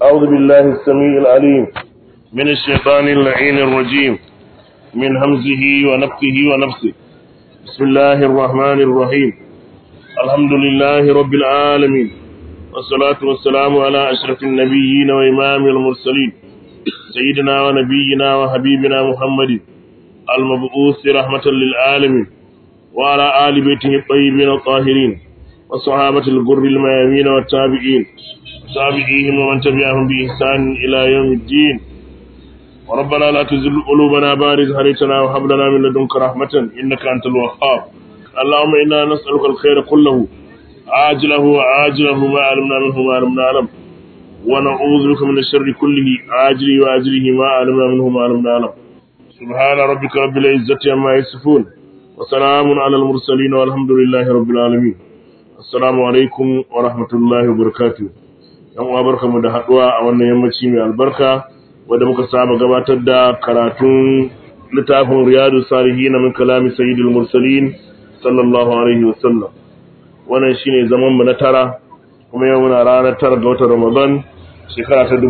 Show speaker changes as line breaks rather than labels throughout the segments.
أعوذ بالله السميع العليم من الشيطان اللعين الرجيم من همزه ونفخه ونفسه بسم الله الرحمن الرحيم الحمد لله رب العالمين والصلاة والسلام على أشرف النبيين وإمام المرسلين سيدنا ونبينا وحبيبنا محمد المبعوث رحمة للعالمين وعلى آل بيته الطيبين الطاهرين وصحابة الغر الميامين والتابعين تابعيهم ومن تبعهم بإحسان إلى يوم الدين وربنا لا تزل قلوبنا بعد إذ هديتنا وهب لنا من لدنك رحمة إنك أنت الوهاب اللهم إنا نسألك الخير كله عاجله وعاجله ما علمنا منه ما لم نعلم ونعوذ بك من الشر كله عاجله وعاجله ما علمنا منه ما لم نعلم سبحان ربك رب العزة عما يصفون وسلام على المرسلين والحمد لله رب العالمين assalamu alaikum wa rahmatullahi wa barakatuh yan uwa barkamu da haduwa a wannan yammaci mai albarka wanda muka saba gabatar da karatun littafin riyadu salihin min kalami sayyidul mursalin sallallahu alaihi wa sallam wannan shine zaman mu na tara kuma yau muna ranar tara ga watan ramadan shekara ta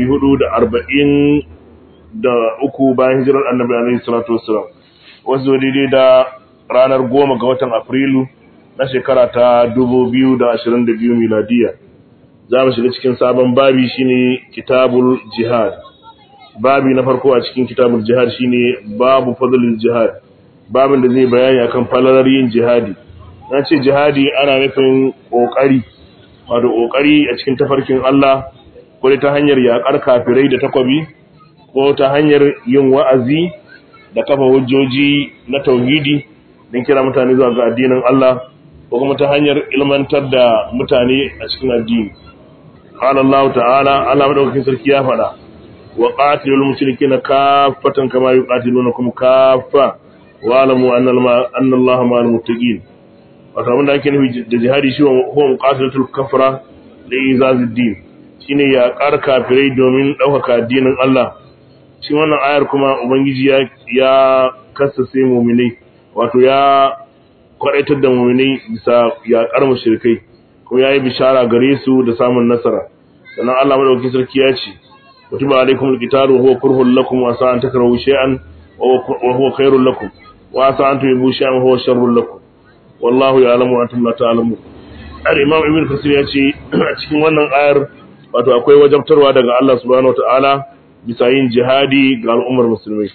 1440 da uku bayan hijirar annabi alaihi salatu wassalam wasu daidai da ranar goma ga watan afrilu na shekara ta 2022 miladiya za mu shiga cikin sabon babi shine kitabul jihad babi na farko a cikin kitabul jihad shine babu fadlul jihad babin da zai bayani akan falalar yin jihadi na ce jihadi ana nufin kokari wato kokari a cikin tafarkin Allah ko ta hanyar yakar kafirai da takwabi ko ta hanyar yin wa'azi da kafa hujjoji na tauhidi don kira mutane zuwa ga addinin Allah ko kuma ta hanyar ilmantar da mutane a cikin addini qala Allah ta'ala Allah madaukakin sarki ya faɗa wa qatilul mushrikeena kaffatan kama yuqatilunakum kaffa wa alamu anna Allah ma'al muttaqin wato abin da ake nufi da jihadi shi huwa muqatilatul kafara da izazid din shine ya ƙar kafirai domin ɗaukaka addinin Allah shi wannan ayar kuma ubangiji ya ya kasase mu'minai wato ya kwadaitar da mu'minai bisa yaƙar mushrikai kuma yayi bishara gare su da samun nasara sannan Allah madaukakin sarki ya ce kutiba alaikum alqitalu huwa kurhul lakum wa sa an takrahu shay'an wa huwa khairul lakum wa sa an tuhibbu shay'an huwa sharrul lakum wallahu ya'lamu wa antum la ta'lamun al-imam ibn kasir ya ce a cikin wannan ayar wato akwai wajabtarwa daga Allah subhanahu wa ta'ala bisa yin jihadi ga al'ummar musulmai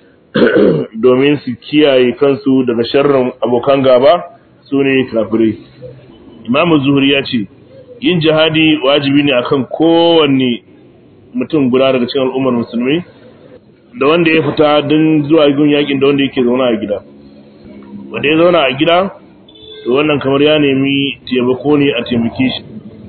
domin su kiyaye kansu daga sharrin abokan gaba su ne kafirai. Imam Zuhri ya ce, yin jihadi wajibi ne akan kowanne mutum guda daga cikin al'ummar musulmi, da wanda ya fita don zuwa gun yakin da wanda yake zauna a gida. Wanda ya zauna a gida, to wannan kamar ya nemi taimako ne a taimake shi.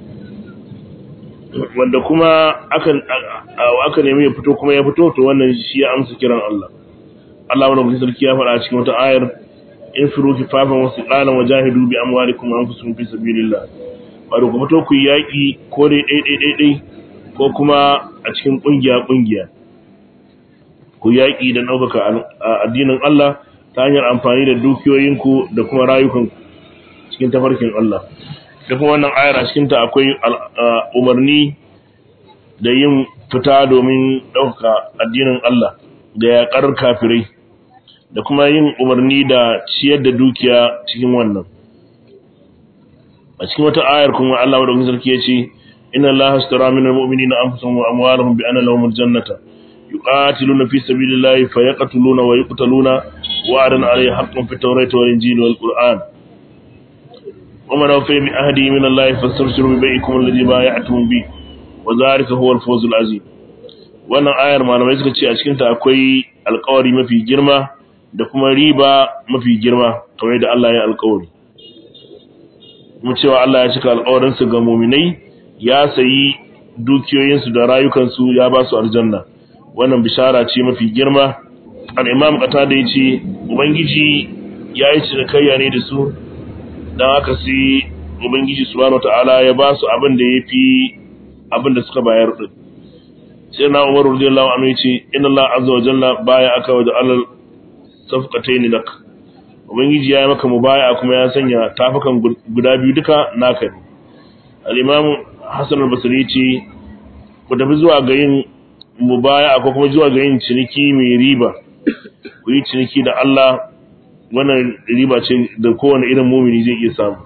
Wanda kuma aka nemi ya fito kuma ya fito, to wannan shi ya amsa kiran Allah. Allah wani mutum sarki ya faɗa a cikin wata ayar in firu kifafan wasu ƙalan wa jahidu bi amwalikum wa anfusikum fi sabilillah wato ku fito ku yi yaƙi ko dai ɗai ɗai ɗai ɗai ko kuma a cikin ƙungiya ƙungiya ku yaƙi da ɗaukaka addinin Allah ta hanyar amfani da dukiyoyinku da kuma rayukanku cikin tafarkin Allah da kuma wannan ayar a cikinta akwai umarni da yin fita domin ɗaukaka addinin Allah da yaƙar kafirai da kuma yin umarni da ciyar da dukiya cikin wannan a cikin wata ayar kuma Allah madaukakin sarki ya ce inna Allah astara minal mu'minina anfusahum wa amwalahum bi anna lahumul jannata yuqatiluna fi sabilillahi fayaqtuluna wa yuqtaluna wa'adan alayhi haqqan fit tawrati wal injili wal qur'an ومن أوفي بعهده من الله فاستبشروا ببيعكم الذي بايعتم به وذلك هو الفوز العظيم wannan ayar malamai suka ce a cikinta akwai alkawari mafi girma da kuma riba mafi girma kamar da Allah ya alkawari kuma cewa Allah ya cika alkawarinsu ga muminai ya sayi dukiyoyinsu da rayukansu ya ba su aljanna wannan bishara ce mafi girma al-imam qatada yace ubangiji ya yi cinikayya ne da su dan haka sai ubangiji subhanahu wataala ya ba su abin da yafi abin da suka bayar din sai na umar radiyallahu anhu yace inna Allah azza wa jalla baya aka wa alal safqatayn lak ubangiji ya yi maka mubaya kuma ya sanya tafukan guda biyu duka naka ne al-imam hasan al-basri yace ku tafi zuwa ga yin mubaya ko kuma zuwa ga yin ciniki mai riba ku yi ciniki da Allah wannan riba ce da kowane irin mumini zai iya samu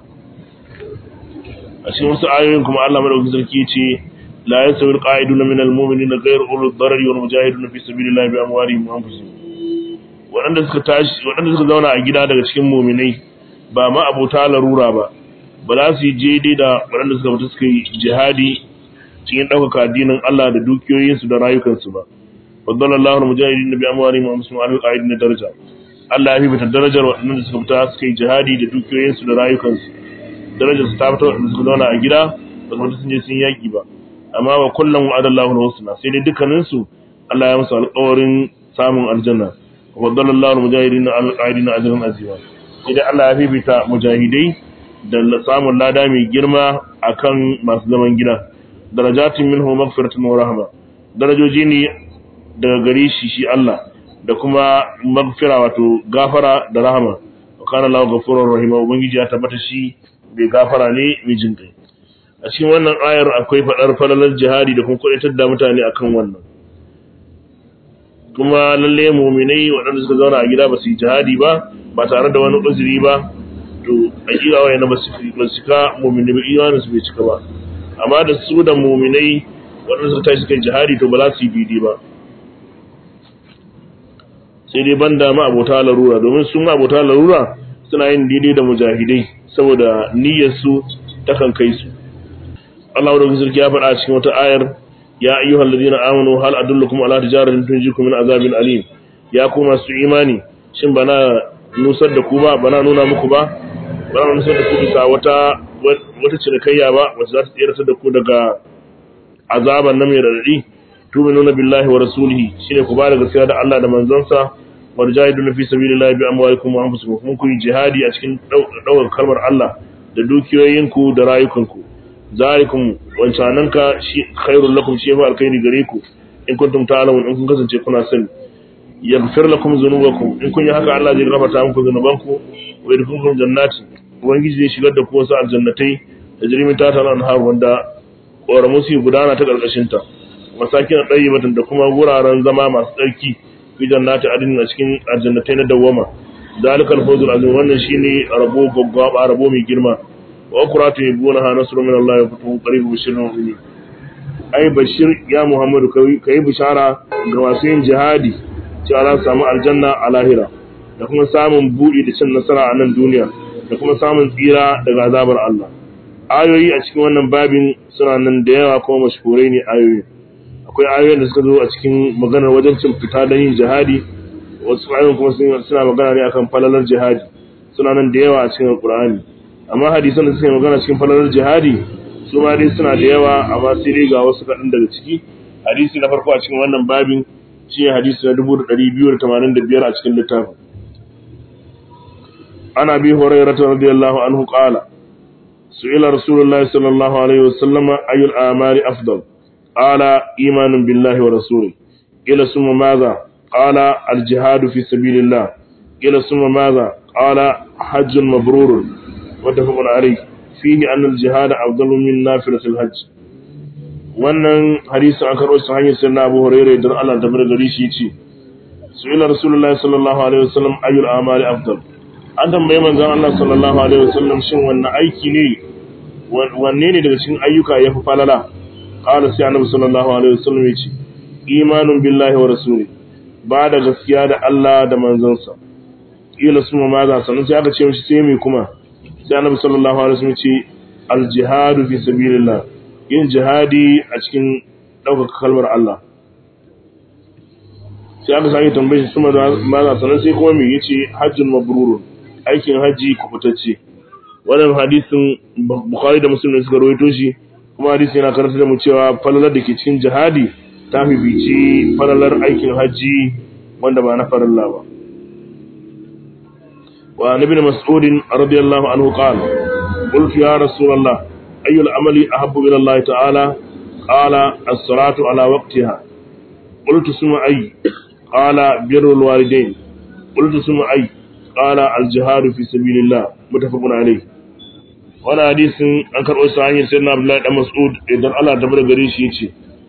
a cikin wasu ayoyin kuma Allah madaukakin sarki ce la yasawi alqa'iduna min almu'minina ghayru ulul darari wal mujahiduna fi sabilillahi bi amwalihim wa anfusihim waɗanda suka tashi waɗanda suka zauna a gida daga cikin muminai ba ma abota larura ba ba za su yi daidai da waɗanda suka fita suka yi jihadi cikin ɗaukaka addinin Allah da dukiyoyinsu da rayukansu ba faddala Allahu al-mujahidin bi amwalihim wa anfusihim ala al-qa'idin daraja Allah ya fifita darajar waɗanda suka fita suka yi jihadi da dukiyoyinsu da rayukansu darajar su ta fita waɗanda suka zauna a gida ba su fita sun je sun yaƙi ba amma wa kullum wa adallahu al-husna sai dai dukkanin su Allah ya musu alƙawarin samun aljanna wa faddala Allahu al-mujahidin ala al-qa'idin ajran azima sai dai Allah ya fifita mujahidai da samun lada mai girma akan masu zaman gida darajatin minhu maghfiratun wa rahma darajoji ne daga gare shi shi Allah da kuma magfira wato gafara da rahama wa kana Allahu ghafurur rahim ubangiji ya tabbata shi bai gafara ne mai jin kai a cikin wannan ayar akwai fadar falalar jihadi da kuma kudaitar da mutane akan wannan kuma lalle mu'minai waɗanda suka zauna a gida ba su yi jihadi ba ba tare da wani uzuri ba to hakika wayan ba su ba su ka mu'mini ba imanin su bai cika ba amma da su da mu'minai waɗanda suka tashi suka jihadi to ba za su yi bidi ba sai dai banda ma abota larura domin sun abota larura suna yin daidai da mujahidai saboda niyyar su takan kai su Allah da sarki ya faɗa cikin wata ayar ya ayyuhal ladina amanu hal adullukum ala tijaratin tunjikum min azabin alim ya ku masu imani shin bana nusar da ku ba bana nuna muku ba bana nusar da ku bisa wata wata cinikayya ba wacce za ta tsira da ku daga azaban nan mai radadi tu'minuna billahi wa rasulihi shine ku ba da gaskiya da Allah da manzansa wa jahiduna fi sabilillahi bi amwalikum wa anfusikum kuma ku yi jihadi a cikin daukar kalmar Allah da dukiyoyinku da rayukanku zalikum wancananka shi khairul lakum shi fa alkhairi gare ku in kuntum ta'lamun in kun kasance kuna sani yaghfir lakum dhunubakum in kun yi haka Allah zai gafarta muku dhunubanku wa yadkhulukum jannati ubangiji zai shigar da ku wasu aljannatai da jirimin tata na anhar wanda ƙoramu su gudana ta ƙarƙashin ta masakin ɗayyibatan da kuma wuraren zama masu tsarki fi jannati adin a cikin aljannatai na dawwama zalikal fawzul azim wannan shine rabo gaggaba rabo mai girma wa quratu yabunaha nasrun min Allah wa fatuhu qarib bashirun mu'minin ai bashir ya muhammadu kai bishara ga masu yin jihadi cewa za su samu aljanna a lahira da kuma samun buɗi da cin nasara a nan duniya da kuma samun tsira daga azabar Allah ayoyi a cikin wannan babin suna nan da yawa kuma mashhurai ne ayoyi akwai ayoyin da suka zo a cikin maganar wajen cin fita don yin jihadi wasu ayoyin kuma suna magana ne akan falalar jihadi suna nan da yawa a cikin alqur'ani amma hadisan da suke magana cikin falalar jihadi su ma dai suna da yawa amma sai dai ga wasu kaɗan daga ciki hadisi na farko a cikin wannan babin shi ne hadisi na 2285 a cikin littafin ana bi hurairah radiyallahu anhu qala su'ila rasulullahi sallallahu alaihi wasallam ayyul a'mali afdal qala imanun billahi wa rasulihi ila summa madha qala al jihadu fi sabilillah ila summa madha qala hajjun mabrurun muttafaqun alayhi fihi anna al jihada afdalu min nafilatil hajj wannan hadisin an karɓo su hanyar sirna abu hurairu don Allah da bar gari shi ce su ila rasulullahi sallallahu alaihi wasallam ayyul amali afdal an tambaye manzon Allah sallallahu alaihi wasallam shin wannan aiki ne wanne ne daga cikin ayyuka ya fi falala qala sai annabi sallallahu alaihi wasallam ya ce imanun billahi wa rasuli ba da gaskiya da Allah da manzonsa ila suma ma za sanin sai aka ce mishi sai me kuma sai annabi sallallahu alaihi wasallam ya ce al jihadu fi sabilillah yin jihadi a cikin ɗaukaka kalmar Allah sai aka sake tambaye shi suma maza sanan sai kuma me yace hajjin mabrurun aikin haji kubutacce wannan hadisin Bukhari da Muslim ne suka rawaito shi kuma hadisi yana karanta da mu cewa falalar da ke cikin jihadi ta fifici falalar aikin haji wanda ba na farilla ba wa nabi mas'ud radiyallahu anhu qala qultu ya rasulullah أي العمل أحب إلى الله تعالى قال الصلاة على وقتها قلت ثم أي قال بر الوالدين قلت ثم أي قال الجهاد في سبيل الله متفق عليه وانا حديث an karɓo sa hanyar sayyidina Abdullahi dan Mas'ud idan Allah ta bar gare shi yace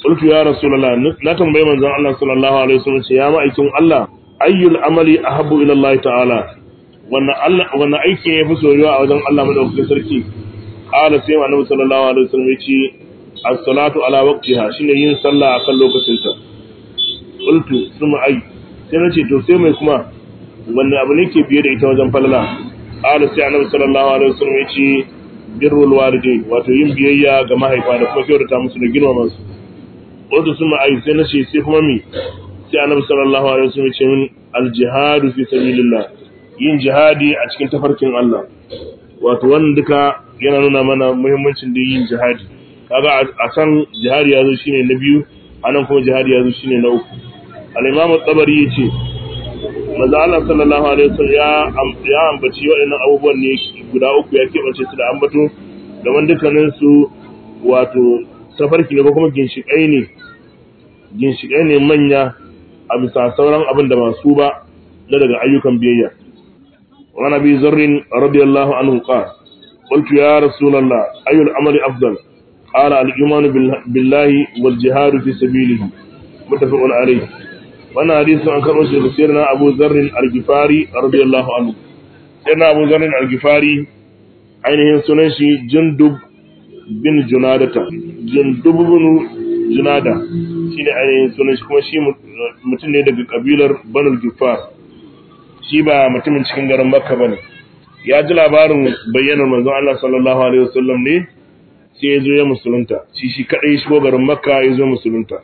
qultu ya rasulullah na tambaye manzon Allah sallallahu alaihi wasallam ce ya ma'aikin Allah ayyul amali ahabbu ila Allah ta'ala wannan Allah wannan aiki ne fi soyuwa a wajen Allah madaukakin sarki qala sai annabi sallallahu alaihi wasallam ya ce as-salatu ala waqtiha shine yin sallah akan lokacinta qultu suma ay sai nace to sai mai kuma wanda abu ne ke biye da ita wajen falala qala sai annabi sallallahu alaihi wasallam ya ce birrul walidain wato yin biyayya ga mahaifa da kuma kyautata musu da girmama su qultu suma ay sai nace sai kuma mi sai annabi sallallahu alaihi wasallam ya ce min al-jihadu fi sabilillah yin jihadi a cikin tafarkin Allah wato wannan duka yana nuna mana muhimmancin da yin jihadi kaga a san jihadi ya zo shine na biyu anan kuma jihadi ya zo shine na uku al-imam at-tabari yace manzo Allah sallallahu alaihi wasallam ya ya ambaci waɗannan abubuwan ne guda uku ya kebace su da ambato da dukkanin su wato safarki ne ko kuma ginshiƙai ne ginshiƙai ne manya a bisa sauran abin da masu ba na daga ayyukan biyayya wa nabi zarrin radiyallahu anhu qala قلت يا رسول الله أي العمل أفضل قال الإيمان بالله والجهاد في سبيله متفق عليه وانا حديث عن كرمش سيرنا أبو ذر الغفاري رضي الله عنه سيرنا أبو ذر الغفاري ainihin sunan shi jundub bin junadata jundub bin junada shine ainihin sunan shi kuma shi mutum ne daga kabilar banul gifar shi ba mutumin cikin garin makka bane ya ji labarin bayyanar manzon Allah sallallahu alaihi wasallam ne sai ya zo ya musulunta shi shi kadai shigo garin makka ya zo musulunta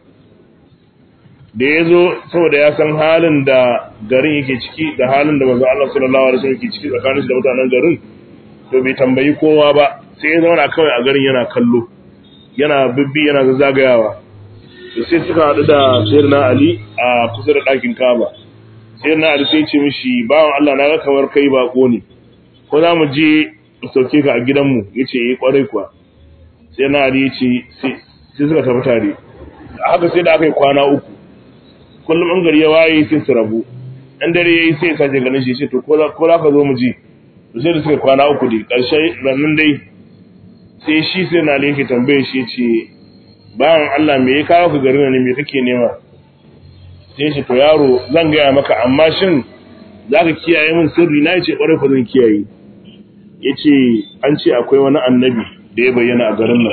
da ya zo saboda ya san halin da garin yake ciki da halin da manzon Allah sallallahu alaihi wasallam yake ciki tsakanin da mutanen garin to bai tambayi kowa ba sai ya zauna kawai a garin yana kallo yana bibbi yana zagayawa to sai suka haɗu da sayyidina Ali a kusa da ɗakin Kaaba sayyidina Ali sai ya ce mishi bawan Allah na ga kamar kai bako ne ko za mu je sauke ka a gidanmu ya ce yi kwarai kuwa sai na ya ce sai suka tafi tare haka sai da aka yi kwana uku kullum an gari ya waye sai su rabu ɗan dare ya yi sai ya sace ganin shi ce to ko za ka zo mu je sai da suka kwana uku dai ƙarshe rannan dai sai shi sai na yake tambaye shi ce bayan Allah me ya kawo ka garin ne me kake nema sai shi to yaro zan gaya maka amma shin za ka kiyaye min sirri na ce ƙwarai ko zan kiyaye ya ce an ce akwai wani annabi da ya bayyana a garin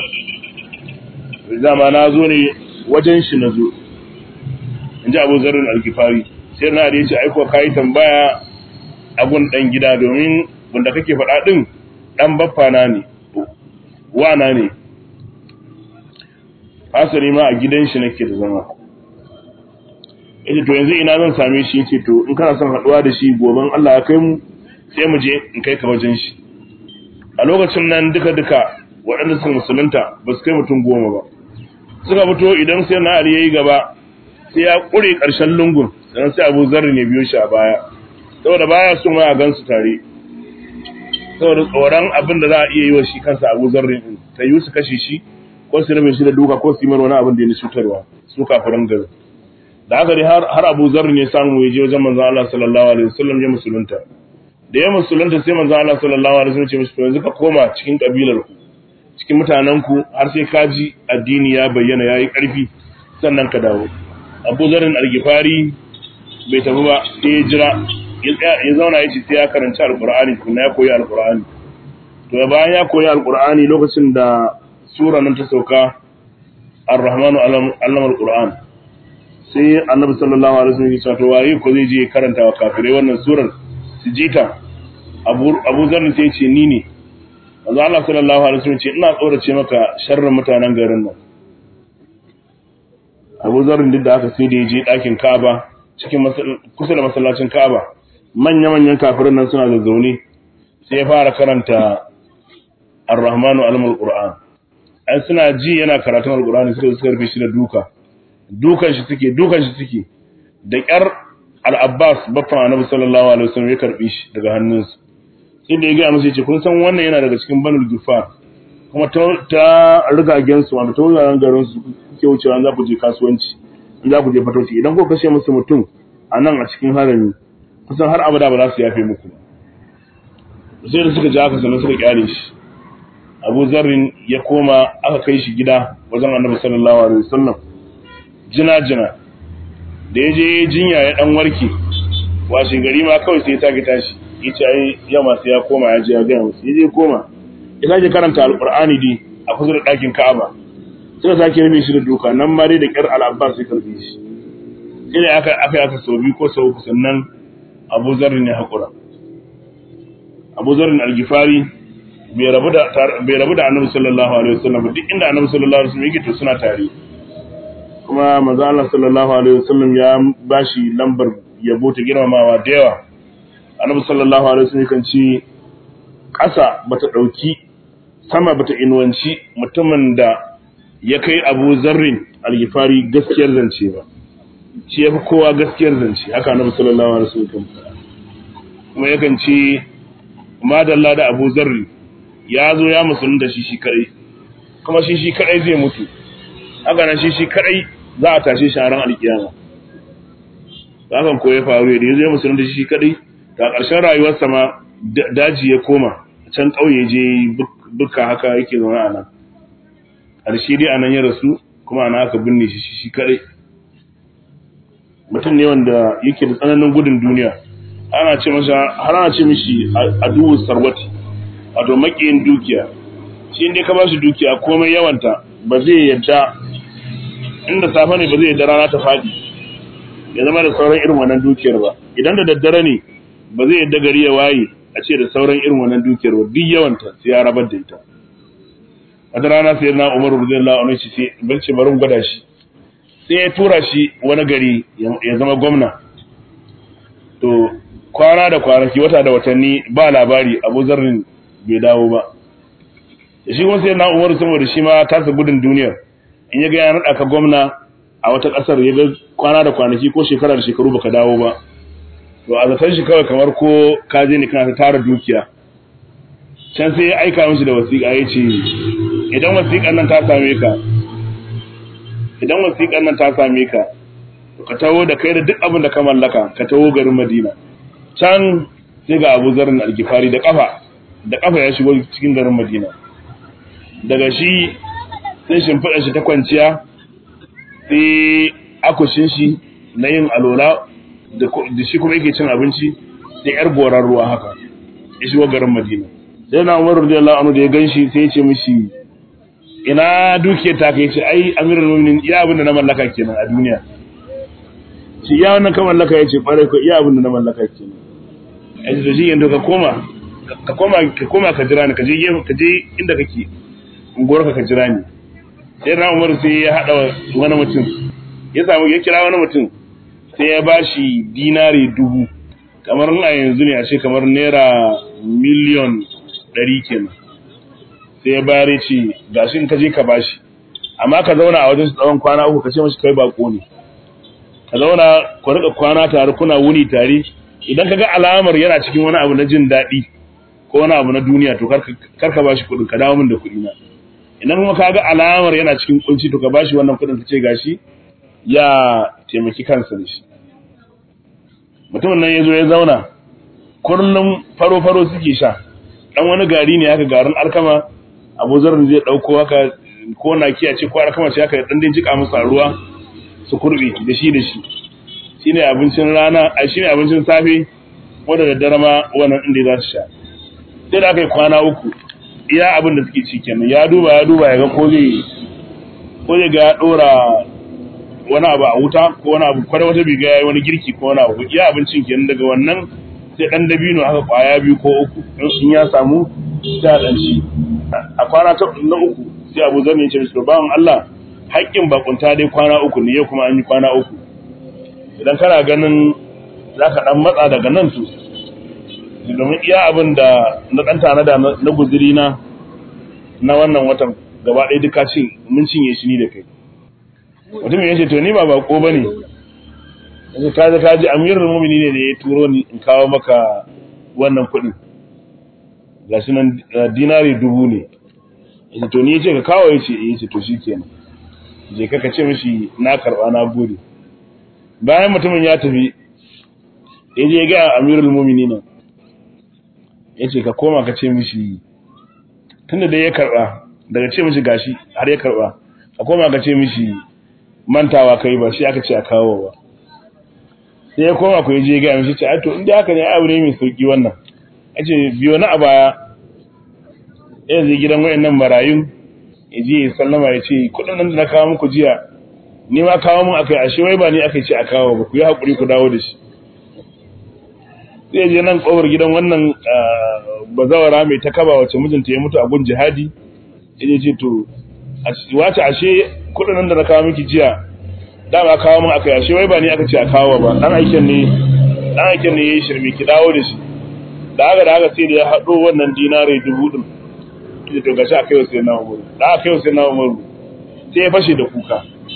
nan dama na zo ne wajen shi na zo in ji abu zarin alkifari sai na da ya ce aiko ka yi tambaya a gun ɗan gida domin wanda kake faɗa ɗin ɗan baffana ne wana ne asali ma a gidan shi nake da zama yace to yanzu ina zan same shi yace to in kana son haɗuwa da shi goben Allah ya kai mu sai mu je in kai ka wajen shi a lokacin nan duka-duka waɗanda suka musulunta ba su kai mutum goma ba suka fito idan sai na ali yayi gaba sai ya ƙure ƙarshen lungun sannan sai abu zarri ne biyo shi a baya saboda baya so ma a gansu tare saboda tsoron abin da za a iya yi wa shi kansa abu zarri din ta yi su kashe shi ko su rabe shi da duka ko su yi mar wani abin da ya cutarwa su kafiran gari da haka dai har abu zarri ne samu ya je wajen manzon Allah sallallahu alaihi wasallam ya musulunta da ya musulunta sai manzo Allah sallallahu alaihi wasallam ce mishi to yanzu ka koma cikin kabilar ku cikin mutanen ku har sai ka ji addini ya bayyana yayi karfi sannan ka dawo Abu Zarin al-Ghifari bai tafi ba sai ya jira ya zauna ya ce sai ya karanta alqur'ani kuma ya koyi alqur'ani to bayan ya koyi alqur'ani lokacin da sura nan ta sauka ar-rahmanu allama al-qur'an sai annabi sallallahu alaihi wasallam ya ce to waye ko zai je karanta wa kafirai wannan surar su ji ta abu zarin sai ce ni ne wanzu Allah sallallahu alaihi wasallam ce ina tsorace maka sharrin mutanen garin nan abu zarin duk da aka sai da ya je ɗakin ka'aba cikin kusa da masallacin ka'aba manya-manyan kafirin nan suna zazzaune sai ya fara karanta ar-rahmanu alamul qur'an ai suna ji yana karatun al-qur'ani suka suka rufe shi da duka dukan shi suke dukan shi suke da ƙyar al-Abbas baffan Annabi sallallahu alaihi wasallam ya karbi shi daga hannunsu sai da ya ga musu yace kun san wannan yana daga cikin Banul Gifar kuma ta ta rigagen su wanda ta wuraren garin su kuke wucewa za ku je kasuwanci in za ku je fatauci idan ku kashe musu mutum a nan a cikin harami kusan har abada ba za su yafe muku sai da suka ji haka sannan suka kyale shi Abu Zarrin ya koma aka kai shi gida wajen Annabi sallallahu alaihi wasallam jina-jina da ya je jinya ya dan warke washe gari ma kawai sai ya sake tashi ya ce ai yamma sai ya koma ya je ya gaya musu ya je koma ya sake karanta alqur'ani dai a kusa da ɗakin ka'aba suka sake rufe shi da doka nan ma dai da ƙyar al'abbar sai karbe shi sai da aka aka aka sau biyu ko sau uku sannan abu zarrin ya haƙura abu zarrin algifari bai rabu da bai rabu da annabi sallallahu alaihi wasallam duk inda annabi sallallahu alaihi wasallam yake to suna tare kuma manzo Allah sallallahu alaihi wasallam ya bashi lambar yabo ta girmamawa da yawa annabi sallallahu alaihi wasallam kan ce ƙasa bata dauki sama bata inuwanci mutumin da ya kai Abu Zarrin al-Ghifari gaskiyar zance ba shi yafi kowa gaskiyar zance haka annabi sallallahu alaihi wasallam kuma yakan ce madalla da Abu Zarri ya zo ya musulunta shi shi kadai kuma shi shi kadai zai mutu haka nan shi shi kadai za a tashe shi a ran alkiyama hakan ko ya faru da yazo ya musulunta shi shi kadai ta ƙarshen rayuwarsa ma daji ya koma can ƙauye je bukka haka yake zaune a nan ƙarshe dai anan ya rasu kuma ana aka binne shi shi kadai mutum ne wanda yake da tsananin gudun duniya ana ce masa har ana ce mishi aduwu sarwati wato makiyin dukiya shi inda ka ba shi dukiya komai yawanta ba zai yadda inda safe ne ba zai yadda rana ta faɗi ya zama da sauran irin wannan dukiyar ba idan da daddare ne ba zai yadda gari ya waye a ce da sauran irin wannan dukiyar ba duk yawanta sai ya rabar da ita wata rana sai na umaru radiyallahu anhu shi sai ban ce bari gwada shi sai ya tura shi wani gari ya zama gwamna to kwana da kwanaki wata da watanni ba labari abu zarrin bai dawo ba da shi kuma sai na umaru saboda shi ma tasa gudun duniyar in ya ga ya naɗa ka gwamna a wata ƙasar ya ga kwana da kwanaki ko shekara da shekaru baka dawo ba to a zaton shi kawai kamar ko ka je ne kana ta tara dukiya can sai ya aika mishi da wasiƙa ya ce idan wasiƙan nan ta same ka idan wasiƙan nan ta same ka ka taho da kai da duk abin da ka mallaka ka taho garin Madina can sai ga Abu Zarrin Al-Ghifari da kafa da kafa ya shigo cikin garin Madina daga shi sai shimfiɗa shi ta kwanciya sai akushin shi na yin alola da shi kuma yake cin abinci da yar goran ruwa haka ya shigo garin Madina sai na Umar radiyallahu anhu da ya ganshi sai ya ce mishi ina dukiyar ta kai ce ai amirul mu'minin iya abin da na mallaka kenan a duniya shi iya wannan ka mallaka ya ce kwarai ko iya abin da na mallaka kenan a ce to shi yanzu ka koma ka koma ka koma ka jira ni ka je ka je inda kake unguwar ka ka jira ni sai na Umar sai ya hada wani mutum ya samu ya kira wani mutum sai ya bashi dinari dubu kamar a yanzu ne a ce kamar naira miliyon ɗari kenan sai ya bayar ce ga shi in ka je ka bashi amma ka zauna a wajen tsawon kwana uku ka ce mashi kai bako ne ka zauna ku rika kwana tare kuna wuni tare idan ka ga alamar yana cikin wani abu na jin daɗi ko wani abu na duniya to kar ka bashi kuɗin ka dawo min da kuɗi na idan kuma ka ga alamar yana cikin kunci to ka bashi wannan kuɗin ka ce gashi ya taimaki kansa da shi mutumin nan ya zo ya zauna kullum faro-faro suke sha dan wani gari ne haka garin alkama abu zarin zai dauko haka ko na kiya ce ko alkama ce haka dan din jika musu ruwa su kurbe da shi da shi shine abincin rana a shine abincin safe ko da daddare ma wannan inda za su sha sai da aka yi kwana uku iya abin da suke ci kenan ya duba ya duba ya ga ko zai ko zai ga ya dora wani abu a wuta ko wani abu kwada wata biga yayi wani girki ko wani abu iya abincin kenan daga wannan sai dan dabino haka kwaya biyu ko uku in ya samu sai dan ci a kwana ta na uku sai Abu Zar ya ce mishi bawan Allah haƙƙin bakunta dai kwana uku ne yau kuma an yi kwana uku idan kana ganin zaka dan matsa daga nan to domin iya abin da na dan tanada na guzuri na na wannan watan gaba ɗaya duka cin mun cinye shi ni da kai mutum ya ce to ni ba bako bane yanzu ka ka ji amirul mu'mini ne da ya turo ni in kawo maka wannan kuɗin gashi nan dinari dubu ne yace to ni yace ka kawo yace eh yace to shikenan je ka ka ce mishi na karba na gode bayan mutumin ya tafi ya je ga amirul mu'minin yace ka koma ka ce mishi tunda dai ya karba daga ce mishi gashi har ya karba ka koma ka ce mishi
mantawa kai ba shi aka ce a kawo ba sai ya koma ku je ga mishi ce a to inda haka ne abu ne mai sauki wannan a ce biyo na a baya ya zai gidan wayannan marayun ya je ya sallama ya ce kudin nan da na kawo muku jiya ni ma kawo mun akai ashe wai ba ni aka ce a kawo ba ku yi hakuri ku dawo da shi sai je nan kofar gidan wannan bazawara mai ta kaba wacce mijinta ya mutu a gun jihadi ya ce to wace ashe kudin nan da na kawo miki jiya dama kawo mun aka ashe wai ba ni aka ce a kawo ba dan aikin ne dan aikin ne yayi shirme ki dawo da shi da haka da haka sai da ya hado wannan dinare dubu din ita to gashi akai sai na umuru da akai sai na umuru sai ya fashe da kuka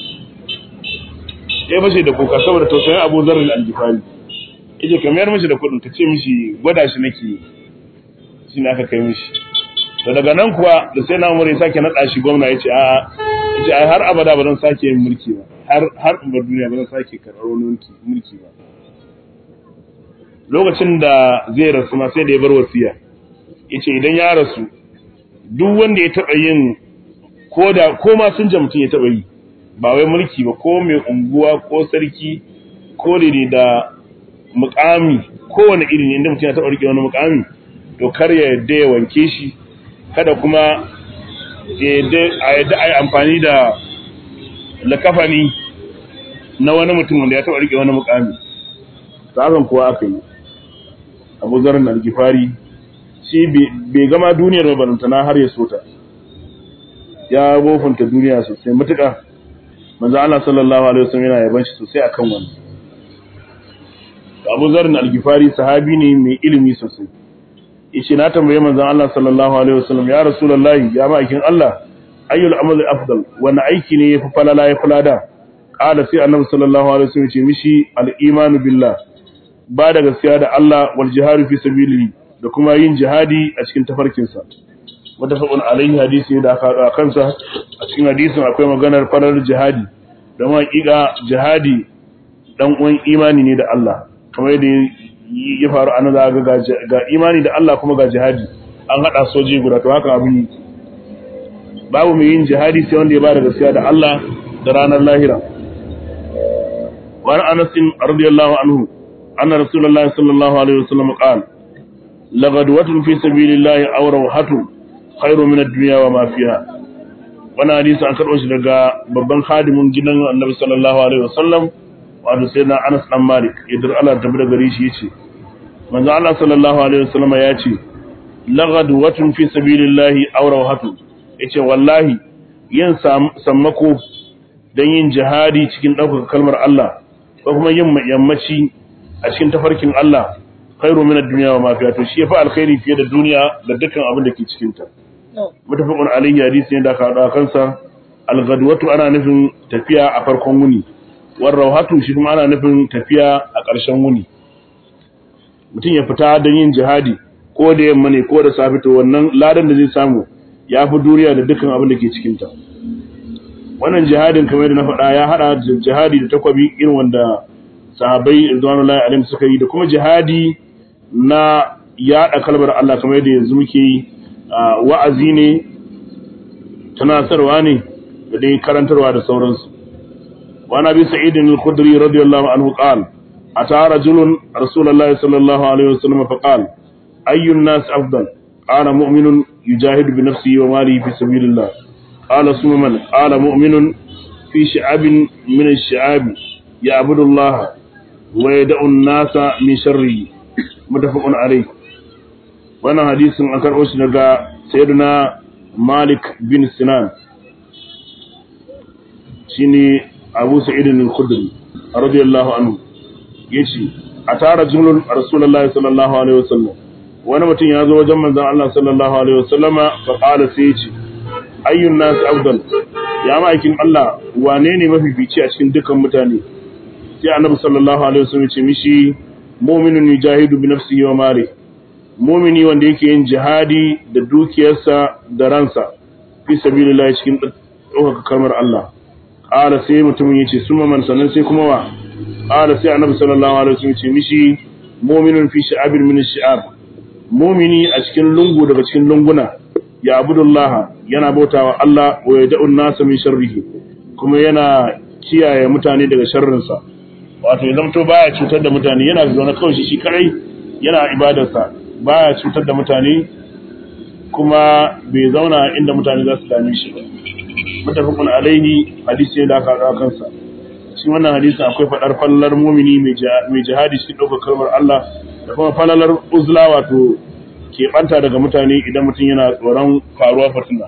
ya fashe da kuka saboda tausayin Abu Zarr al-Ghifari yace kamar mishi da kudin ta ce mishi gwada shi nake shi ne aka kai mishi to daga nan kuwa da sai na umar ya sake naɗa shi gwamna ya ce a ya ce ai har abada ba zan sake yin mulki ba har har in bar duniya ba zan sake karɓar wani mulki mulki ba lokacin da zai rasu ma sai da ya bar wasiya ya ce idan ya rasu duk wanda ya taɓa yin ko da ko ma sun mutum ya taɓa yi ba wai mulki ba ko mai unguwa ko sarki ko da da mukami kowane iri ne inda mutum ya taɓa rike wani mukami to kar ya yadda ya wanke shi kada kuma a yadda a yi amfani da lakafani na wani mutum wanda ya taɓa rike wani mukami ta hakan kuwa aka yi abu zarar algifari shi bai gama duniyar mabarantana har ya sota ya bofanta duniya sosai matuƙa manzo Allah sallallahu alaihi wasallam yana yaban shi sosai akan wannan Abu Zar al-Ghifari sahabi ne mai ilimi sosai yace na tambaye manzon Allah sallallahu alaihi wasallam ya rasulullahi ya ma'aikin Allah ayyul amali afdal wani aiki ne yafi falala yafi lada qala sai annabi sallallahu alaihi wasallam ce mishi al-imanu billah ba da gaskiya da Allah wal jihadu fi sabilihi da kuma yin jihadi a cikin tafarkin sa mutafaqun alaihi hadisi da aka haɗa kansa a cikin hadisin akwai maganar farar jihadi da ma hakika jihadi dan uwan imani ne da Allah kamar yadda ya faru a nan ga ga imani da Allah kuma ga jihadi an hada soji guda to haka abin babu mai yin jihadi sai wanda ya bada gaskiya da Allah da ranar lahira wa Anas radiyallahu anhu anna rasulullahi sallallahu alaihi wasallam qala lagadwatun fi sabilillahi aw rawhatun khairu min ad-dunya wa ma fiha wannan hadisi an karbo shi daga babban khadimin gidan Annabi sallallahu alaihi wasallam wato sai na Anas dan Malik idan Allah ta bada gare shi yace manzo Allah sallallahu alaihi wasallam ya ce lagadwatun fi sabilillahi aw rawhatun yace wallahi yin sammako dan yin jihadi cikin ɗaukaka kalmar Allah ko kuma yin yammaci a cikin tafarkin Allah khairu min ad-dunya wa ma fiha to shi yafi alkhairi fiye da duniya da dukkan abin da ke cikin ta mutafaqun alayhi hadisi ne da ka hada kansa al-ghadwatu ana nufin tafiya a farkon wuni war rawhatu shi kuma ana nufin tafiya a ƙarshen wuni mutum ya fita don yin jihadi ko da yamma ne ko da safe to wannan ladan da zai samu ya fi duniya da dukkan abin da ke cikin ta wannan jihadin kamar da na faɗa ya hada jihadi da takwabi irin wanda sahabbai ridwanullahi alaihim suka yi da kuma jihadi na yaɗa kalmar Allah kamar yadda yanzu muke yi wa'azi ne tunasarwa ne da dai karantarwa da sauransu wa nabi sa'id al-khudri radiyallahu anhu qala ata rajulun rasulullahi sallallahu alaihi wasallam fa qala ayyun nas afdal qala mu'minun yujahidu bi nafsihi wa malihi fi sabilillah qala summan qala mu'minun fi shi'abin min ash-shi'ab ya'budu Allah wa yad'u an-nasa min sharrihi mutafaqun alayh wannan hadisin an karɓo shi daga sayyidina Malik bin Sinan shine Abu Sa'id al-Khudri radiyallahu anhu yace a tara jumlul Rasulullahi sallallahu alaihi wasallam wani mutum ya zo wajen manzon Allah sallallahu alaihi wasallama fa qala sai yace ayyun nas afdal ya ma'aikin Allah wane ne mafifici a cikin dukan mutane sai annabi sallallahu alaihi wasallam ya ce mishi mu'minun yujahidu bi nafsihi wa malihi mu'mini wanda yake yin jihadi da dukiyarsa da ransa fi sabilillah cikin ɗaukaka kalmar Allah qala sai mutumin yace summa man sanan sai kuma wa qala sai annabi sallallahu alaihi wasallam ya ce mishi mu'minun fi sha'abin min ash-sha'ab mu'mini a cikin lungu daga cikin lunguna ya abudullaha yana bautawa Allah wa yad'u an-nasa min sharrihi kuma yana kiyaye mutane daga sharrinsa wato ya zamto baya cutar da mutane yana zaune kawai shi shi kadai yana ibadarsa baya cutar da mutane kuma bai zauna inda mutane za su dame shi ba mutafakun alaihi hadisi ne da aka haɗa kansa shi wannan hadisin akwai faɗar falalar mumini mai jihadi shi ɗaukar kalmar Allah da kuma falalar uzla wato keɓanta daga mutane idan mutum yana tsoron faruwa fitina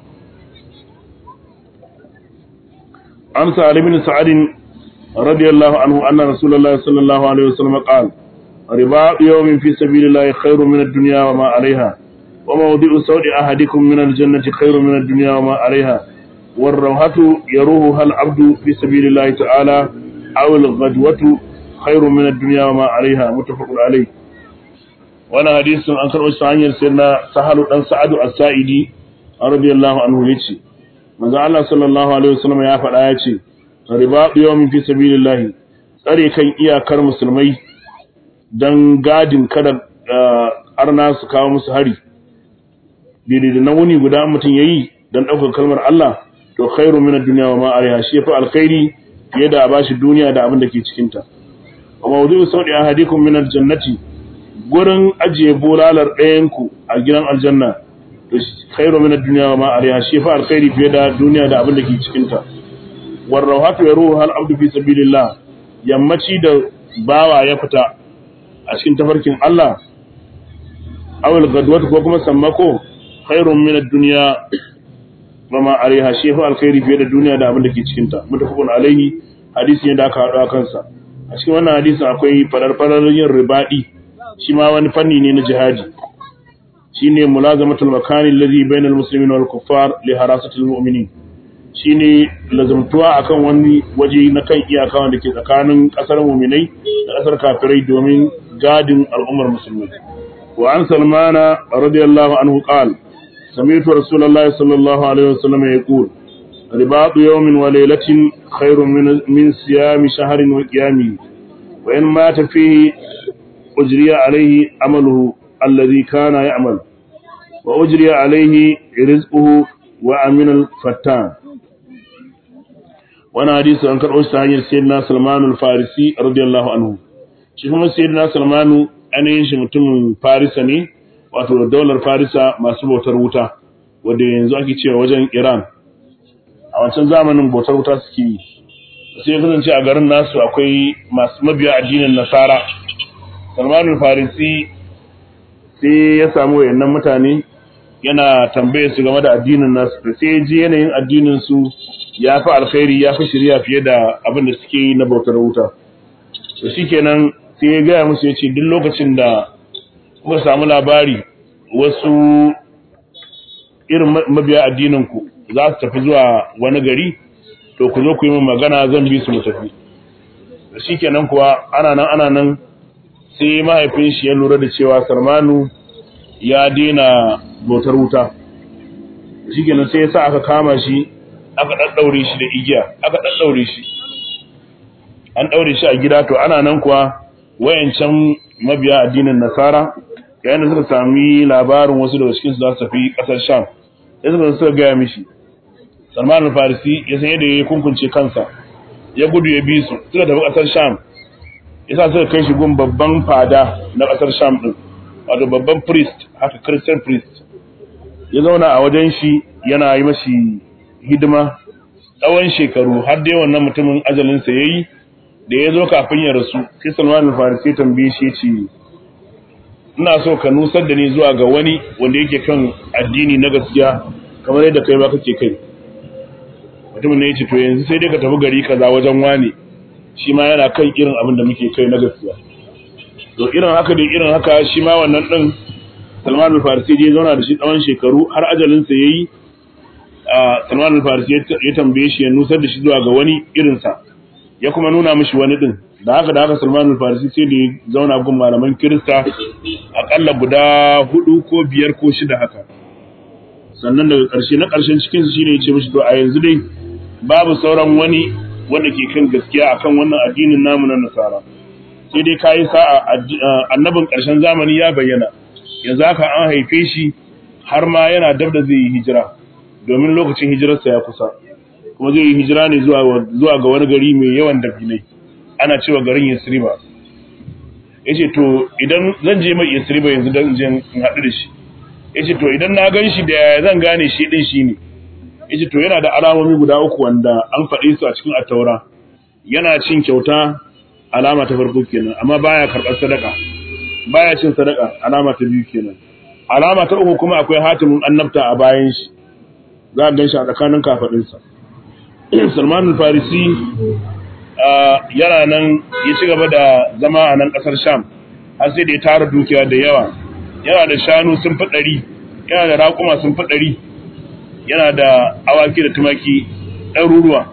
amsa ali bin sa'adin radiyallahu anhu anna rasulullahi sallallahu alaihi wasallam qala riba yawmin fi sabilillahi khairun min ad-dunya wa ma 'alayha wa mawdi'u sawdi ahadikum min al-jannati khairun min ad-dunya wa ma 'alayha والروحة يروها العبد في سبيل الله تعالى أو الغدوة خير من الدنيا وما عليها متفق عليه وانا حديث عن كرؤ سعير سيدنا سهل بن سعد السائدي رضي الله عنه يتي manzo Allah sallallahu alaihi wasallam ya faɗa ya ce riba yawmin fi sabilillah tsare kan iyakar musulmai dan gadin kada arna su kawo musu hari daidai da na wuni guda mutum yayi dan ɗaukar kalmar Allah to khairu min ad-dunya wa ma alaiha shi fa alkhairi fiye da bashi duniya da abin da ke cikin ta wa mawdu'u sawdi ahadikum min al-jannati gurin ajiye bulalar ɗayan ku a gidan aljanna to khairu min ad-dunya wa ma alaiha shi fa alkhairi fiye da duniya da abin da ke cikin ta war rawhatu yaruhu hal abdu fi sabilillah yammaci da bawa ya fita a cikin tafarkin Allah awal gadwatu ko kuma sammako khairun min ad-dunya wama alaiha shi fa alkhairi fiye da duniya da abin da ke cikin ta mutafaqun alaihi hadisi ne da aka hado kansa a cikin wannan hadisin akwai fadar fadar yin ribadi shi ma wani fanni ne na jihadi shine mulazamatul makani alladhi bainal muslimin wal kuffar li harasatil mu'minin shine lazumtuwa akan wani waje na kan iyaka wanda ke tsakanin kasar mu'minai da kasar kafirai domin gadin al'ummar musulmai wa an salmana radiyallahu anhu qala سمعت رسول الله صلى الله عليه وسلم يقول رباط يوم وليلة خير من من صيام شهر وقيامه وإن مات فيه أجري عليه عمله الذي كان يعمل وأجري عليه رزقه وأمن الفتان وانا حديث عن كرؤوس تهجر سيدنا سلمان الفارسي رضي الله عنه شكرا سيدنا سلمان أنا ينشي متم فارسني wato daular farisa masu bautar wuta wadda yanzu ake cewa wajen iran a wancan zamanin bautar wuta suke yi sai ya kasance a garin nasu akwai masu mabiya addinin nasara salmanul farisi sai ya samu wayannan mutane yana tambaye su game da addinin nasu da sai ya ji yanayin addinin su ya fi alkhairi ya fi shirya fiye da abin da suke yi na bautar wuta to shikenan sai ya gaya musu ya ce duk lokacin da kuka samu labari wasu irin mabiya addininku za su tafi zuwa wani gari to ku zo ku yi min magana zan bi su mu tafi da shi kenan kuwa ana nan ana nan sai mahaifin shi ya lura da cewa sarmanu ya daina bautar wuta shi kenan sai ya sa aka kama shi aka ɗaɗɗaure shi da igiya aka ɗaɗɗaure shi an ɗaure shi a gida to ana nan kuwa wayancan mabiya addinin nasara yayin da suka sami labarin wasu daga cikin su za su tafi kasar sham sai suka suka gaya mishi salman al-farisi ya san yadda ya kunkunce kansa ya gudu ya bi su suka tafi kasar sham yasa suka kai shi gun babban fada na kasar sham din wato babban priest haka christian priest ya zauna a wajen shi yana yi mashi hidima tsawon shekaru har dai wannan mutumin ajalinsa ya yi da ya zo kafin ya rasu sai salman al-farisi tambaye shi ce ina so ka nusar da ni zuwa ga wani wanda yake kan addini na gaskiya kamar yadda kai ba kake kai mutumin ne yace to yanzu sai dai ka tafi gari kaza wajen wani shi ma yana kan irin abin da muke kai na gaskiya to irin haka da irin haka shi ma wannan din Salman al-Farisi ya zauna da shi tsawon shekaru har ajalin sa yayi Salman al-Farisi ya tambaye shi ya nusar da shi zuwa ga wani irin sa ya kuma nuna mishi wani din da haka da haka Salman al-Farisi sai da ya zauna gun malaman Kirista akalla guda hudu ko biyar ko shida haka sannan daga ƙarshe na ƙarshen cikin su shine yace mishi to a yanzu dai babu sauran wani wanda ke kan gaskiya akan wannan addinin namu na Nasara sai dai kai sa'a annabin ƙarshen zamani ya bayyana yanzu haka an haife shi har ma yana dab da zai yi hijira domin lokacin hijirarsa ya kusa kuma zai yi hijira ne zuwa zuwa ga wani gari mai yawan dabinai ana cewa garin Yasriba yace to idan zan je mai Yasriba yanzu dan je in haɗu da shi yace to idan na gan shi da zan gane shi din shi ne yace to yana da alamomi guda uku wanda an faɗe su a cikin at-taura yana cin kyauta alama ta farko kenan amma baya karɓar sadaka baya cin sadaka alama ta biyu kenan alama ta uku kuma akwai hatimin annabta a bayan shi za a gan shi a tsakanin kafaɗinsa Salman al-Farisi yana nan ya ci gaba da zama a nan ƙasar Sham har sai da ya tara dukiya da yawa yana da shanu sun fi ɗari yana da raƙuma sun fi ɗari yana da awaki da tumaki ɗaruruwa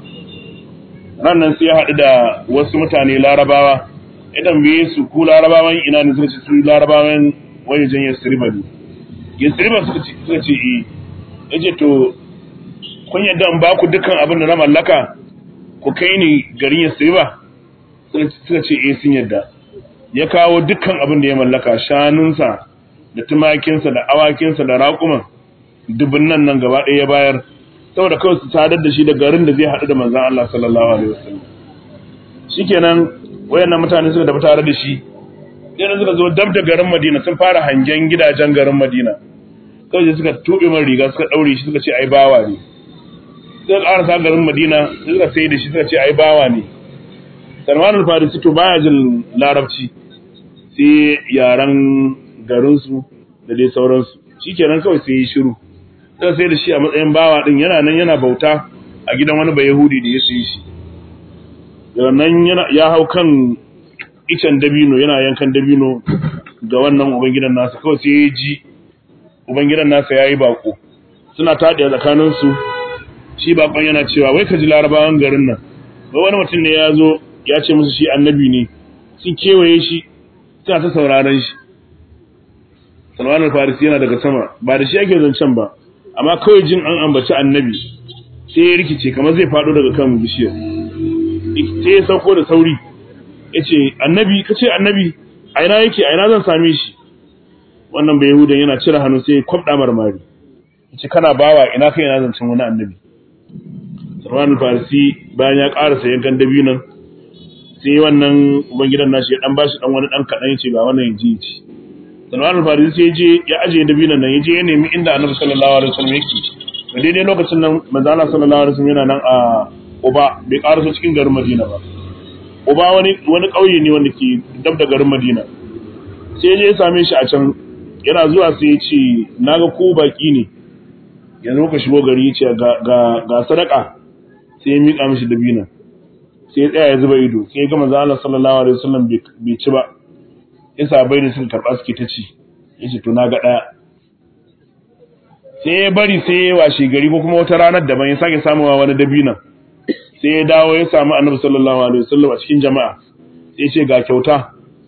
nan sai ya haɗu da wasu mutane larabawa idan biye su ku larabawan ina ne suka ce su larabawan wajejen yasriba ne yasriba suka ce suka ce eh yace to kun yadda in ba ku dukkan abin da na mallaka ku kai ni garin yasriba suka ce eh sun yadda ya kawo dukkan abin da ya mallaka shanunsa da tumakinsa da awakinsa da raƙuman dubun nan nan gaba ɗaya ya bayar saboda kawai su sadar da shi da garin da zai haɗu da manzan Allah sallallahu alaihi wasallam shikenan wayannan mutane suka tafi tare da shi sai suka zo dab da garin Madina sun fara hangen gidajen garin Madina kawai suka tobe man riga suka daure shi suka ce ai bawa ne sai ƙara sa garin Madina suka sai da shi suka ce ai bawa ne Salman al-Farisi to baya jin larabci sai yaran garinsu da dai sauransu shikenan kawai sai yi shiru sai sai da shi a matsayin bawa din yana nan yana bauta a gidan wani bai yahudi da ya sayi shi nan yana ya hau kan icen dabino yana yankan dabino ga wannan ubangidan nasa kawai sai ya ji ubangidan nasa yayi bako suna taɗe tsakanin su shi bakon yana cewa wai ka ji larabawan garin nan wai wani mutum ne ya zo ya ce musu shi annabi ne sun kewaye shi suna ta sauraron shi Salman al-Farisi yana daga sama ba da shi ake zancen ba amma kawai jin an ambaci annabi sai ya rikice kamar zai faɗo daga kan bishiyar sai ya sauko da sauri ya ce annabi ka ce annabi a ina yake a ina zan same shi wannan bai yahudan yana cire hannu sai ya kwabda marmari ya ce kana bawa ina kai ina zancen wani annabi Salman al-Farisi bayan ya ƙarasa yankan dabinan sai wannan ubangidan nashi ya dan bashi dan wani dan kadan yace ga wannan yaji ci Salman al-Farisi sai je ya aje dabinan nan yaje ya nemi inda Annabi sallallahu alaihi wasallam yake da daidai lokacin nan manzo Allah sallallahu alaihi wasallam yana nan a Uba bai karaso cikin garin Madina ba Uba wani wani kauye ne wanda ke dab da garin Madina sai je ya same shi a can yana zuwa sai ya ce naga ko baki ne yanzu ka shigo gari ya ce ga ga ga sadaka sai ya mika mishi dabinan sai ya tsaya ya zuba ido sai ya ga manzo Allah sallallahu alaihi wasallam bai ci ba ya sabai da suka karba suke ta ci yace to na ga daya sai ya bari sai ya washe gari ko kuma wata ranar daban ya sake samuwa wani dabina sai ya dawo ya samu annabi sallallahu alaihi wasallam a cikin jama'a sai ya ce ga kyauta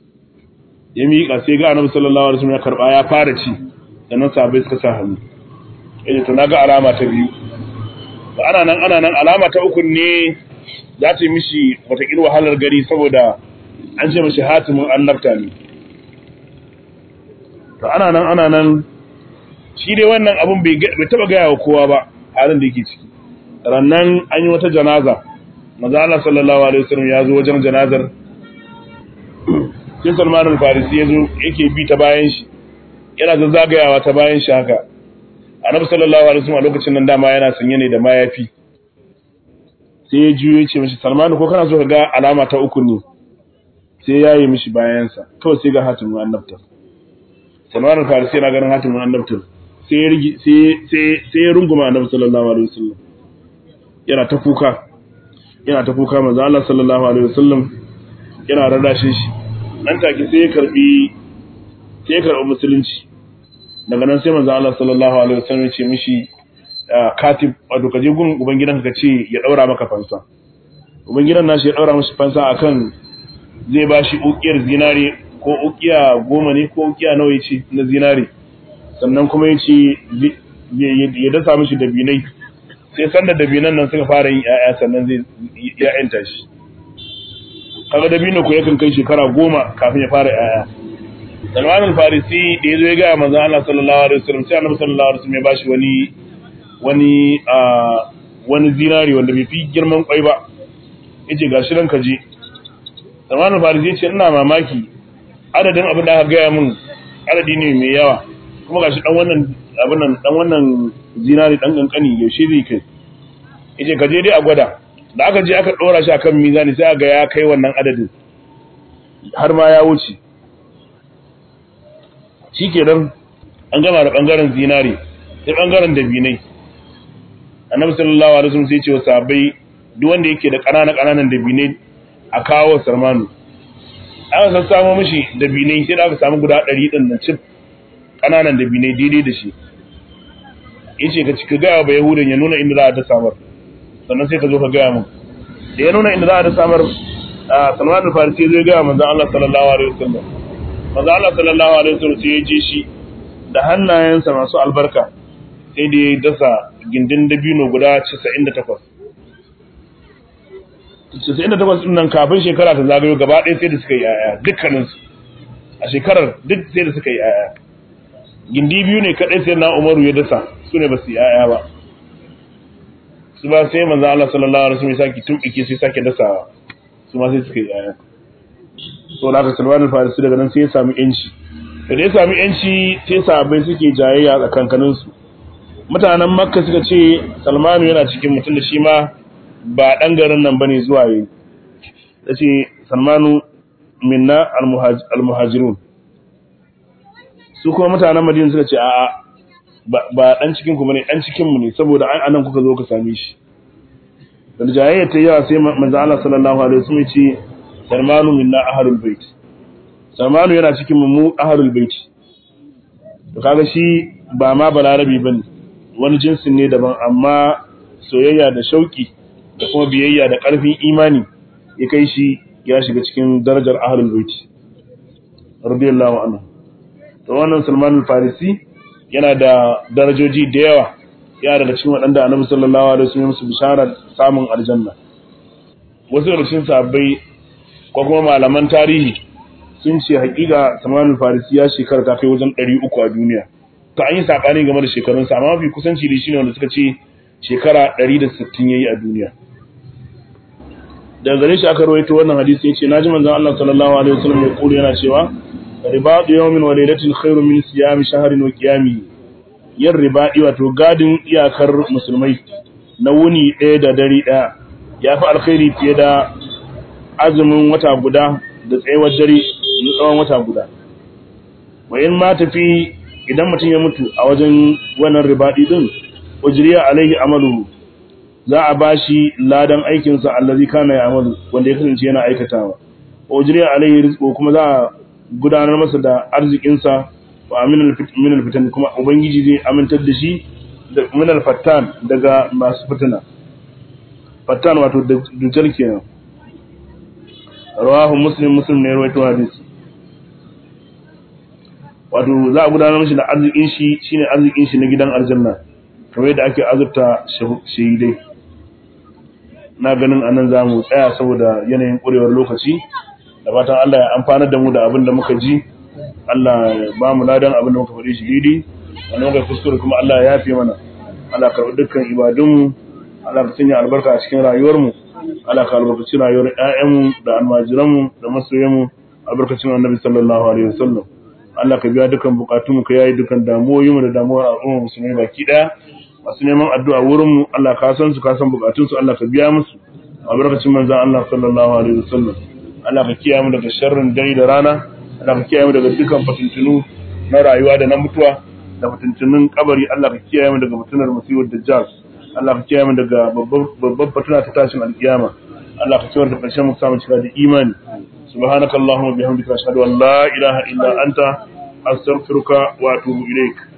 ya miƙa sai ga annabi sallallahu alaihi wasallam ya karba ya fara ci sannan sabai suka sa hannu yace to na ga alama ta biyu ana nan ana nan alama ta uku ne za ta yi mishi watakil wahalar gari saboda an ce mashi hatimin annabta ne to ana nan ana nan shi dai wannan abun bai taba gaya wa kowa ba halin da yake ciki rannan an yi wata janaza maza Allah sallallahu alaihi wasallam ya zo wajen janazar sai Salman al-Farisi ya zo yake bi ta bayan shi yana zazzagayawa ta bayan shi haka annabi sallallahu alaihi wasallam a lokacin nan dama yana sanye ne da mayafi sai ya juyo ya ce mishi Salman ko kana so ka ga alama ta uku ne sai ya yi mishi bayansa kawai sai ga hatimin annabtar Salman al-Farisi yana ganin hatimin annabtar sai ya rigi sai sai sai ya runguma annabi sallallahu alaihi wasallam yana ta kuka yana ta kuka manzo Allah sallallahu alaihi wasallam yana rarrashin shi nan take sai ya karbi sai ya karbi musulunci daga nan sai manzo Allah sallallahu alaihi wasallam ya ce mishi katib wato kaje gun ubangidanka ka ce ya daura maka fansa ubangidan nashi ya daura mishi fansa akan zai bashi ukiyar zinare ko ukiya goma ne ko ukiya nawa yace na zinare sannan kuma yace ya dasa mishi dabinai sai sanda dabinan nan suka fara yin ƴaƴa sannan zai ya enta shi kaga dabino ko yakan kai shekara goma kafin ya fara ƴaƴa Salman al-Farisi da yazo ya ga manzon Allah sallallahu alaihi wasallam sai Annabi sallallahu alaihi wasallam ya bashi wani wani wani zinari wanda bai fi girman kwai ba yace gashi nan ka je Salman al-Farisi yace ina mamaki adadin abin da aka gaya min adadi ne mai yawa kuma gashi dan wannan abin nan dan wannan zinari dan kankani yaushe zai kai yace ka je dai a gwada da aka je aka dora shi akan mizani sai ga ya kai wannan adadin har ma ya wuce shikenan an gama da bangaren zinari sai bangaren dabinai annabi sallallahu alaihi wasallam sai ya ce wa sahabbai duk wanda yake da ƙanana ƙananan dabinai a kawo sarmanu aka san samu mishi dabinai sai da aka samu guda 100 din nan cif ƙananan dabinai daidai da shi yace ka cika ga ba yahudan ya nuna inda za a ta samar sannan sai ka zo ka gaya mun da ya nuna inda za a ta samar Salman al-Farisi zai gaya manzon Allah sallallahu alaihi wasallam manzon Allah sallallahu alaihi wasallam sai ya je shi da hannayensa masu albarka sai da ya dasa gindin dabino guda 98 98 din nan kafin shekara ta zagayo gaba ɗaya sai da suka yi yaya dukkaninsu a shekarar duk sai da suka yi yaya gindi biyu ne kaɗai sai na umaru ya dasa su ne ba su yi yaya ba su ba sai manzo Allah sallallahu alaihi wasallam ya saki tuƙike sai sake dasawa su ma sai suka yi yaya so da aka Salman al-Farisi daga nan sai ya sami yanci da ya sami yanci sai sahabbai suke jayayya tsakankanin su mutanen Makka suka ce Salmanu yana cikin mutum da shi ma ba dan garin nan bane zuwa yi yace Salmanu minna al-muhajirun su kuma mutanen Madina suka ce a'a ba dan cikin ku bane dan cikin mu ne saboda an anan kuka zo ka same shi da jayayya ta yawa sai manzo Allah sallallahu alaihi wasallam ya ce Salmanu minna ahlul bait Salmanu yana cikin mu ahlul bait to kaga shi ba ma balarabi bane wani jinsin ne daban amma soyayya da shauki da kuma biyayya da karfin imani ya kai shi ya shiga cikin darajar ahlul bait radiyallahu anhu to wannan Salman al-Farisi yana da darajoji da yawa ya daga cikin waɗanda Annabi sallallahu alaihi wasallam su bishara samun aljanna wasu daga cikin sahabbai ko kuma malaman tarihi sun ce hakika Salman al-Farisi ya shekara ta kai wajen 300 a duniya to an yi sabani game da shekarun sa amma mafi kusanci da shine wanda suka ce shekara 160 yayi a duniya daga gare shi aka rawaito wannan hadisi yace naji manzon Allah sallallahu alaihi wasallam ya kula yana cewa ribadu yawmin wa laylatin khairu min siyami shahrin wa qiyami yin ribadi wato gadin iyakar musulmai na wuni ɗaya da dare ɗaya ya fi alkhairi fiye da azumin wata guda da tsayawar dare na tsawon wata guda wa in ma tafi idan mutum ya mutu a wajen wannan ribadi din ujriya alaihi amalu za a bashi ladan aikinsa allazi kana ya amalu wanda ya kasance yana aikatawa ujriya alaihi rizqu kuma za a gudanar masa da arzikinsa wa aminal fitan kuma ubangiji zai amintar da shi da minal fattan daga masu fitina fattan wato dujjal kenan rawahu muslim muslim ne rawaito hadisi wato za a gudanar mashi da arzikin shi shine arzikin shi na gidan aljanna kamar yadda ake azurta shahidai na ganin anan za mu tsaya saboda yanayin ƙurewar lokaci da fatan Allah ya amfanar da mu da abin da muka ji Allah ya ba mu ladan abin da muka faɗi shi daidai wanda muka kuskure kuma Allah ya yafe mana Allah ka karɓi dukkan ibadunmu Allah ka sanya albarka a cikin rayuwarmu Allah ka albarkaci rayuwar ƴaƴanmu da almajiranmu da masoyanmu albarkacin annabi sallallahu alaihi wasallam Allah ka biya dukkan bukatunmu ka yayi dukkan damuwoyinmu da damuwar al'umma musulmi baki daya masu neman addu'a wurinmu Allah ka san su ka san bukatunsu Allah ka biya musu albarkacin manzon Allah sallallahu alaihi wasallam Allah ka kiyaye mu daga sharrin dare da rana Allah ka kiyaye mu daga dukkan fitintunu na rayuwa da na mutuwa da fitintunun kabari Allah ka kiyaye mu daga fitinar musibar dajjal Allah ka kiyaye mu daga babban fitina ta tashin alkiyama Allah ka kiyaye da karshen mu samu cika da imani subhanakallahumma bihamdika ashhadu an la ilaha illa anta astaghfiruka wa atubu ilaik